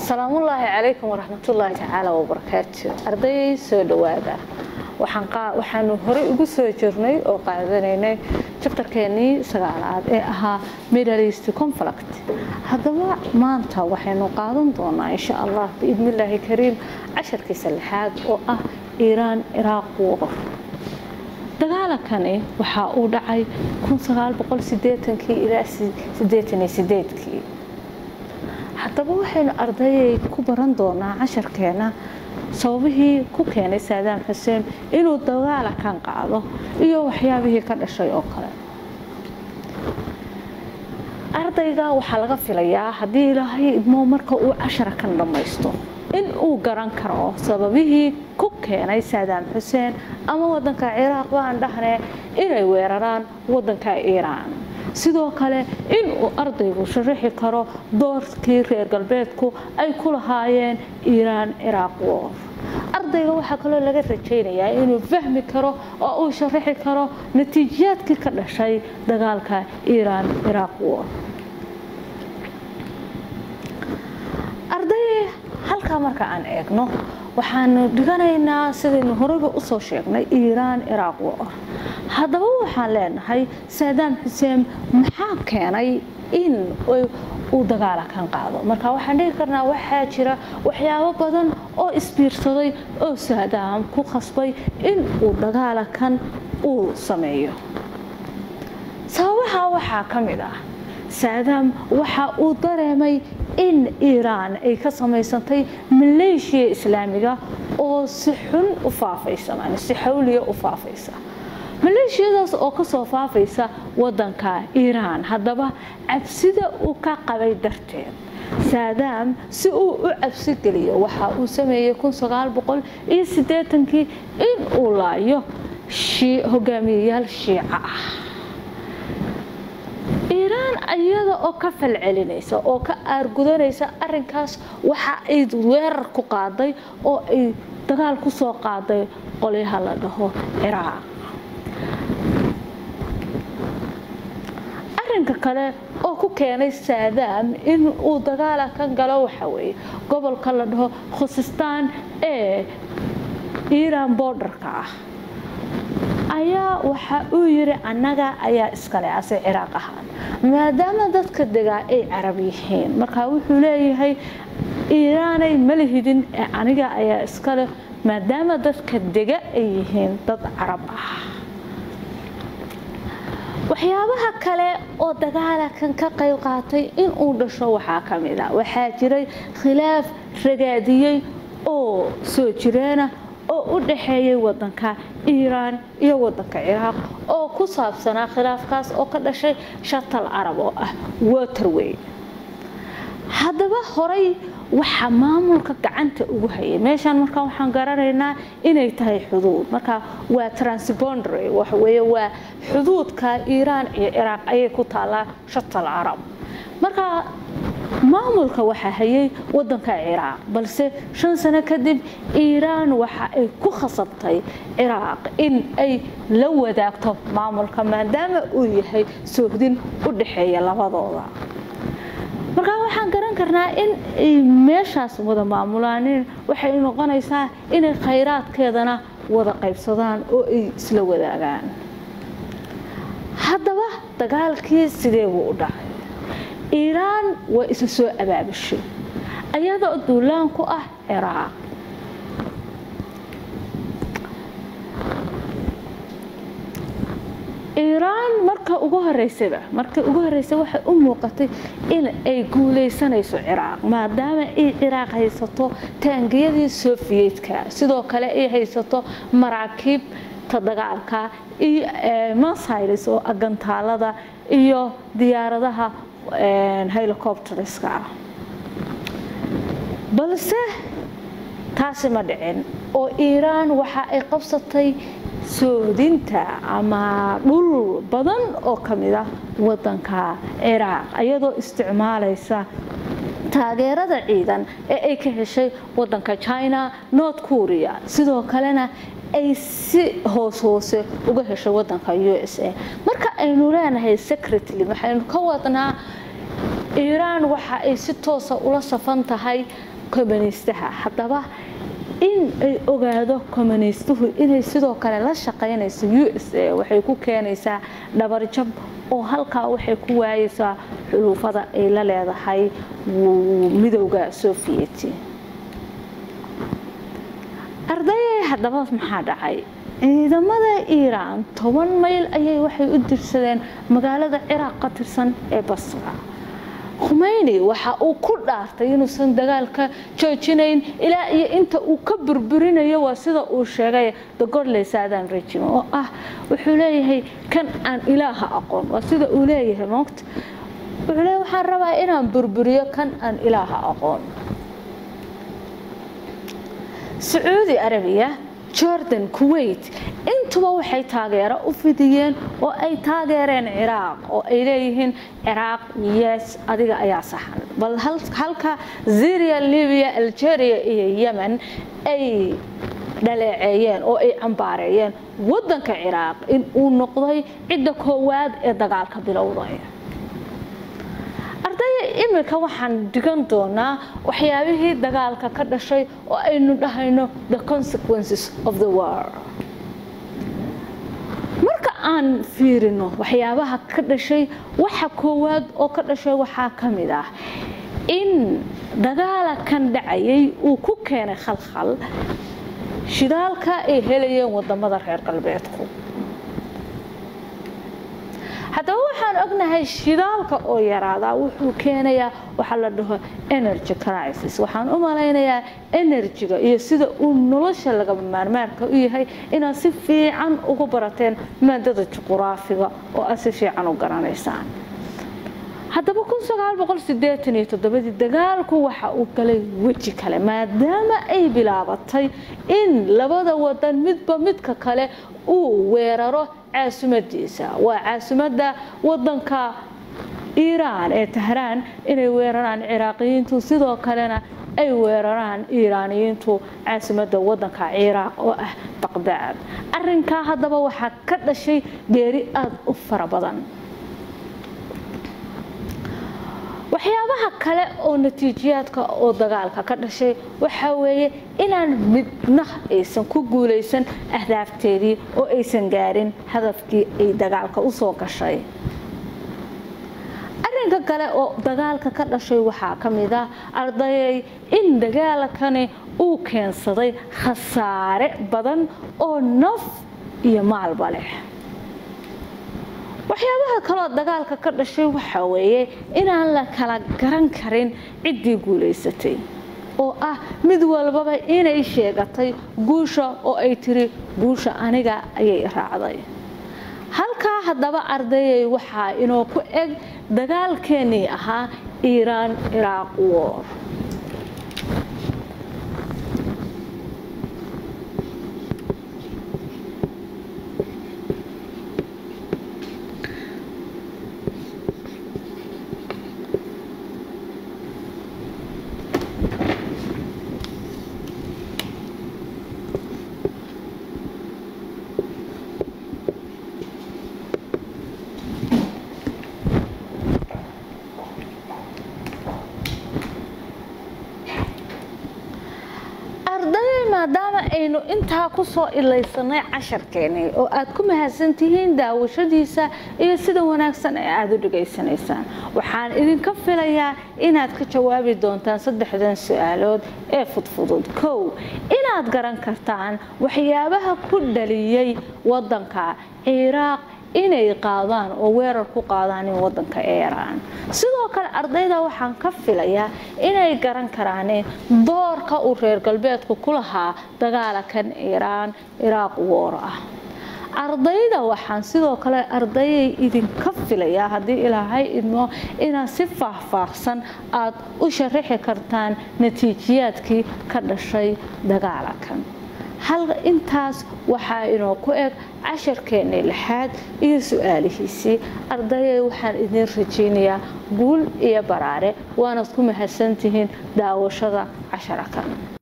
salaamullaahi calaykum waraxmatullaahi tacaala wabarakaatu ardayay soo dhowaada waxaanu horey ugu soo jirnay oo qaadanaynay jabtarkeenii sagaalaad ee ahaa middleast conflict haddaba maanta waxaynu qaadan doonaa insha allah biidnillaahi kariim casharkiisa lixaad oo ah iiraan iraaq war dagaalankani waxaa uu dhacay ilaa kii haddaba waxaynu ardayay ku baran doonaa casharkeena sababihii ku keenay saadaam xuseen inuu dagaalakan qaado iyo waxyaabihii ka dhashay oo kale ardayga waxaa laga filayaa haddii ilaahay idmo marka uu casharakan dhammaysto in uu garan karo sababihii ku keenay saadaam xuseen ama wadanka ciraaq baan dhahnee inay weeraraan wadanka iiraan sidoo kale in uu ardaygu sharaxi karo doorkii reer galbeedku ay ku lahaayeen iiraan ciraaq war ardayga waxaa kaloo laga rajaynayaa inuu fahmi karo oo uu sharaxi karo natiijaadkii ka dhashay dagaalka iiraan ciraaq war arday halkaa marka aan eegno waxaanu dhiganaynaa sidaynu horeyba usoo sheegnay iiraan ciraaq war haddaba waxaan leenahay saadaam xuseen maxaa keenay in uu dagaalakan qaado marka waxaan dhigi karnaa waxaa jira waxyaabo badan oo isbiirsaday oo saadaam ku khasbay in uu dagaalakan uu sameeyo sababaha waxaa ka mid ah saadaam waxa uu dareemay in iiraan ay ka samaysantay maleeshiya islaamiga oo si xun u faafaysa si xawliya u faafaysa maleeshiyadaas oo kasoo faafaysa wadanka iiraan haddaba cabsida uu ka qabay darteed saadaam si uu u cabsi geliyo waxa uu sameeyey kii in uu laayo hogaamiyayaal shiica ah iiraan iyada oo ka falcelinaysa oo ka aargudanaysa arinkaas waxa ay weerar ku qaaday oo ay dagaal ku soo qaaday qolyaha la dhaho ciraaq arinka kale oo ku keenay saadaam in uu dagaala kan galo waxa weeye gobolka la dhaho khusistaan ee iiraan boordarka ah ayaa waxa uu yiri annaga ayaa iskale ase ciraaq ahaan maadaama dadka degaa ay carab yihiin markaa wuxuu leeyahay iiraanay malihidin ee aniga ayaa iskale maadaama dadka dega ay yihiin dad carab ah waxyaabaha kale oo dagaalakan ka qayb qaatay in uu dhasho waxaa ka mid a waxaa jiray khilaaf ragaadiyey oo soo jireena oo u dhaxeeyay wadanka iiraan iyo wadanka ciraaq oo ku saabsanaa khilaafkaas oo ka dhashay shatal carab oo ah waterway haddaba horay waxaa maamulka gacanta ugu hayay meeshaan markaa waxaan garanaynaa inay tahay xuduud marka waa transbondary waxaweye waa xuduudka iiraan iyo ciraaq ayay ku taallaa shatal carab marka maamulka waxaa hayay wadanka ciraaq balse shan sano kadib iiraan waxa ay ku khasabtay ciraaq in ay la wadaagto maamulka maadaama uu yahay soohdin u dhaxeeya labadooda markaa waxaan garan karnaa in ay meeshaas wada maamulaanin waxay noqonaysaa inay khayraadkeedana wada qaybsadaan oo ay isla wadaagaan haddaba dagaalkii sidee buu u dhacay iiraan waa isa soo abaabashay ayadoo duulaan ku ah ciraaq iiraan marka ugu horeysaba markii ugu horreysay waxay u muuqatay in ay guulaysanayso ciraaq maadaama ay ciraaq haysato taangiyadii sofiyeedka sidoo kale ay haysato maraakiibta dagaalka iyo masailis oo agantaalada iyo diyaaradaha helicopterska balse taasi ma dhicin oo iiraan waxa ay qabsatay soodinta ama dhul badan oo ka mid ah wadanka ciraaq iyadoo isticmaalaysa taageerada ciidan ee ay ka heshay wadanka china north korea sidoo kalena ay si hoos hoose uga heshay wadanka u s a marka aynu leenahay secretly waxaynu ka wadnaa iiraan waxa ay si toosa ula safan tahay communistaha haddaba in ay ogaado communistuhu inay sidoo kale la shaqaynayso u s a waxay ku keenaysaa dhabarjab oo halkaa waxay ku waayeysaa xuluufada ay la leedahay midowda sovieti ardayay haddaba maxaa dhacay ciidamada iiraan toban mayl ayay waxay u dirsadeen magaalada ciraaq ka tirsan ee basra khumeyni waxa uu ku dhaartay inuusan dagaalka joojinayn ilaa iyo inta uu ka burburinayo waa sida uu sheegay the godley southern regime oo ah wuxuu leeyahay kan aan ilaaha aqoon waa sida uu leeyahay moogta wuxuu leeyahay waxaan rabaa inaan burburiyo kan aan ilaaha aqoon sacuudi arabiya jordan kuwait intuba waxay taageero u fidiyeen oo ay taageereen ciraaq oo ay leeyihiin ciraaq yes adiga ayaa saxan bal halka syria libya algeria iyo yemen ay dhaleeceeyeen oo ay cambaareeyeen wadanka ciraaq in uu noqday cidda koowaad ee dagaalka bilowday ardaya imika waxaan dhigan doonaa waxyaabihii dagaalka ka dhashay oo aynu dhahayno the consequences of the war marka aan fiirino waxyaabaha ka dhashay waxa koowaad oo ka dhashay waxaa ka mid ah in dagaalakan dhacayay uu ku keenay khalkhal shidaalka ay helayeen wadamada reer galbeedku haddaba waxaan ognahay shidaalka oo yaraadaa wuxuu keenayaa waxaa la dhaho energy crisis waxaan u malaynayaa enerjiga iyo sida uu nolosha lagaba maarmaarka u yahay inaad si fiican ugu barateen maadada juquraafiga oo aad si fiican u garanaysaan haddaba dii dagaalku waxa uu galay weji kale maadaama ay bilaabatay in labada wadan midba midka kale uu weeraro caasimaddiisa waa caasimada wadanka iiraan ee tahraan inay weeraraan ciraaqiyiintu sidoo kalena ay weeraraan iiraaniyiintu caasimada wadanka ciraaq oo ah baqdaad arinkaa haddaba waxaa ka dhashay geeri aada u fara badan waxyaabaha kale oo natiijiyaadka oo dagaalka ka dhashay waxaa weeye inaan midna aysan ku guulaysan ahdaafteedii oo aysan gaarin hadafkii ay dagaalka usoo gashay arinka kale oo dagaalka ka dhashay waxaa ka mid ah ardayay in dagaalkani uu keensaday khasaare badan oo naf iyo maalba leh waxyaabaha kaloo dagaalka ka dhashay waxaa weeye inaan la kala garan karin ciddii guulaysatay oo ah mid walbaba inay sheegatay guusha oo ay tiri guusha aniga ayay raacday halkaa haddaba ardayay waxaa inoo ku eg dagaalkeennii ahaa iiraan iraaq war maadaama aynu intaa kusoo ilaysanay casharkeenii oo aad ku mahadsantihiin daawashadiisa iyo sida wanaagsan ee aada u dhegaysanaysaan waxaan idinka filayaa inaad ka jawaabi doontaan saddexdan su-aalood ee fudfudud kow inaad garan kartaan waxyaabaha ku dhaliyey wadanka ciraaq inay qaadaan oo weerar ku qaadaan in wadanka iiraan sidoo kale ardayda waxaan ka filayaa inay garan karaan doorka uu reer galbeedku ku lahaa dagaalakan iiraan iraaq woor ah ardayda waxaan sidoo kale ardayay idinka filayaa haddii ilaahay idmo inaad si faahfaahsan aad u sharaxi kartaan natiijiyaadkii ka dhashay dagaalakan hal intaas waxaa inoo ku eg casharkeennii lixaad iyo su-aalihiisii ardayay waxaan idin rajaynayaa guul iyo baraare waanaad ku mahadsantihiin daawashada casharakan